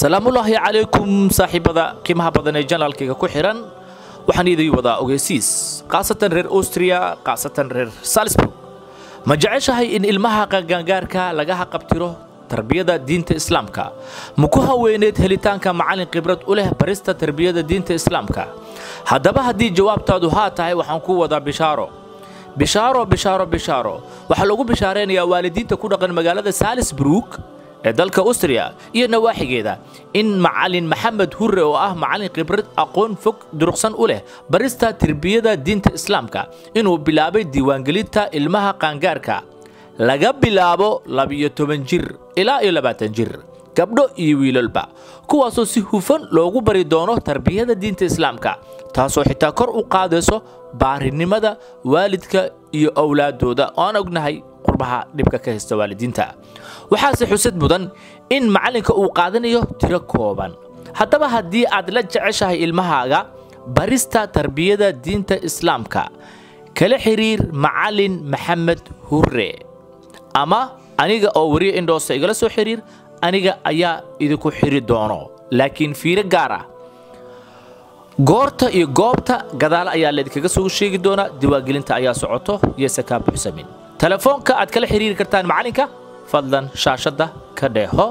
salaamullaahi calaykum saaxiibada qiimaha badan ee janaalkayga ku xihan waxaan idii wadaa ogeysiis khaasatan reer austria khaasatan reer salisburg ma jeceshahay in ilmaha qangaangaarka laga haqabtiro tarbiyada diinta islaamka ma ku haweyneed helitaanka macallin khibrad u leh barista tarbiyada diinta islaamka haddaba haddii jawaabtaadu haa tahay waxaan ku wadaa bishaaro bishaaro bishaaro bishaaro waxaa lagu bishaaraynayaa waalidiinta ku dhaqan magaalada salisburg ee dalka austria iyo nawaaxigeeda in macallin maxamed hurre oo ah macallin khibrad aqoon fog duruqsan u leh barista tarbiyada diinta islaamka inuu bilaabay diiwaangelinta ilmaha qaangaarka laga bilaabo labiyo toban jir ilaa iyo labaatan jir gabdho iyo wiilalba kuwaasoo si hufan loogu bari doono tarbiyada diinta islaamka taasoo xitaa kor u qaadayso baarinimada waalidka iyo owlaadooda oo aan ognahay qurbaha dhibka ka haysta waalidiinta waxaase xusad mudan in macallinka uu qaadanayo tiro kooban haddaba haddii aad la jeceshahay ilmahaaga barista tarbiyada diinta islaamka kala xiriir macallin maxamed hurre ama aniga oo wariya indhoosa igala soo xiriir aniga ayaa idinku xiri doono laakiin fiiro gaar ah goorta iyo goobta gadaal ayaa laydinkaga soo sheegi doonaa diiwaangelinta ayaa socoto yese kaa buuxsamin telefoonka aad kala xiriiri kartaan macallinka fadlan shaashadda ka dheeho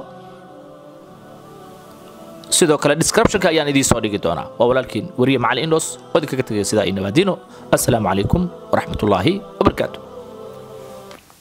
sidoo kale descriptionka ayaan idiin soo dhigi doonaa waa walaalkiin wariye macallin indhos oo idinkaga tegaya sidaa iyo nabaadiino assalaamu calaykum waraxmatullaahi wabarakaatu